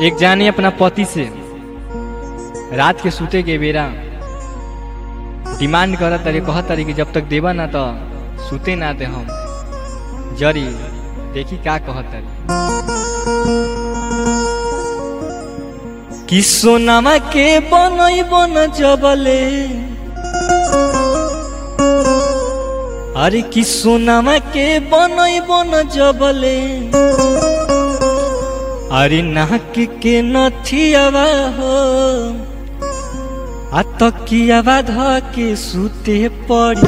एक जानी अपना पति से रात के सूते के बेरा डिमांड करत तारी कहत तारी कि जब तक देवा ना तो सूते ना दे हम जरी देखी का कहत तारी कि सोनामा के बनई बन जबले अरे कि सोनामा के बनई बन जबले अरे नाक के नथियावा हो आ तकियावा ध के सूते पड़ी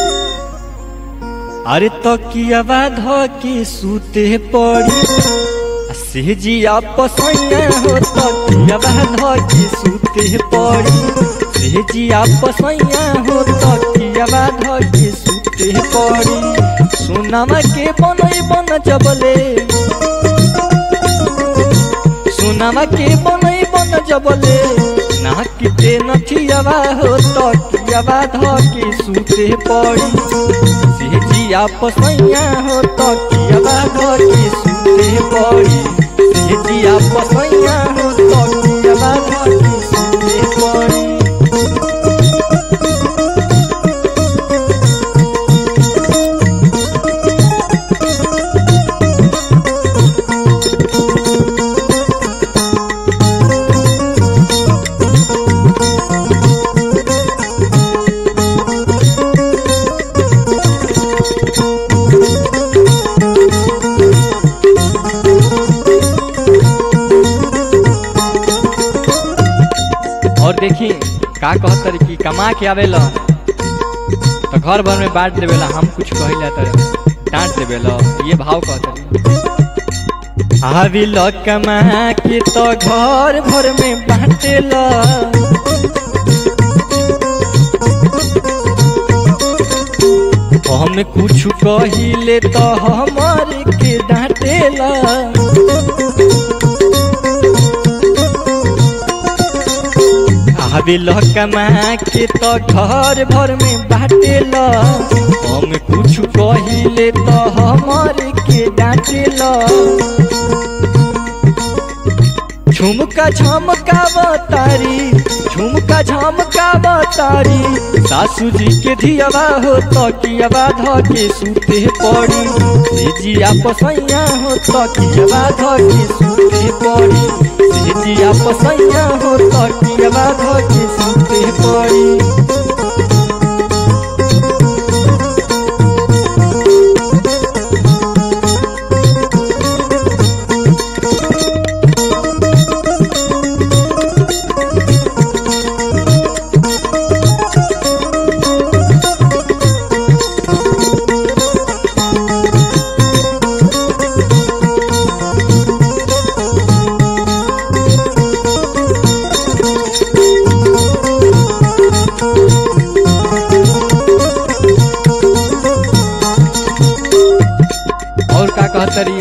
अरे तकियावा ध के सूते पड़ी आ सेजिया पसैया हो तकियावा ध के सूते पड़ी सेजिया पसैया हो तकियावा ध के सूते पड़ी सोनामा के बनई बन जबले सोनामा के बनई बन जबले नाक के नथियावा हो तकियावा ध के सूते पड़ी सेजिया पसैया हो तकियावा ध के सूते पड़ी सेजिया पसैया हो तकियावा ध के सूते पड़ी और देखी का कहत तारी कि कमा के आवेला तो घर भर में बांट देवेला हम कुछ कहिला तर डांट देवेला ये भाव कहत तारी आविल कमा के तो घर भर में बांटेला हम कुछ कहिले तो हमार के डांटेला आवेल कमा के तो घर भर में बाटेल हम कुछ कहिले तो हमार के डांटेल झुमका झमका बतारी झुमका झमका बतारी सासू जी के धियावा हो तकियावा ध के सूते पड़ी सेजिया पसैया हो तकियावा ध के सूते पड़ी सेजिया पसैया हो तकियावा ध के सूते पड़ी और का कहतरी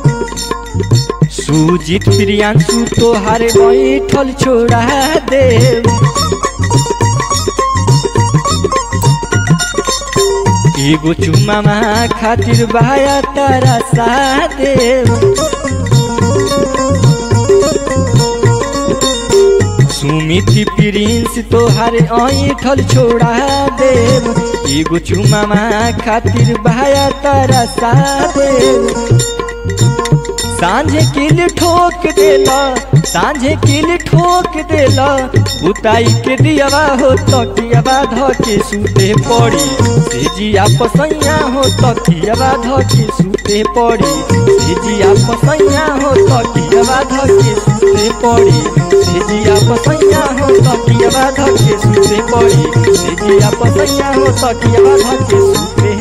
सुजीत प्रियांशु तोहार बैठल छोड़ा दे एगो चुमामा खातिर बाया तारा सा देव सुमिति प्रिंस तोहार ऐठल छोड़ा देव एगो चुमामा खातिर भाया तारा सा देव सांझे किल ठोक देला सांझे किल ठोक देला बुताई के दियावा हो तकियावा ध के सूते पड़ी सेजिया पसैया हो तकियावा ध के सूते पड़ी सेजिया पसैया हो तकियावा ध के सूते पड़ी सेजिया पसैया हो तकियावा ध के सूते पड़ी सेजिया पसैया हो तकियावा ध के सूते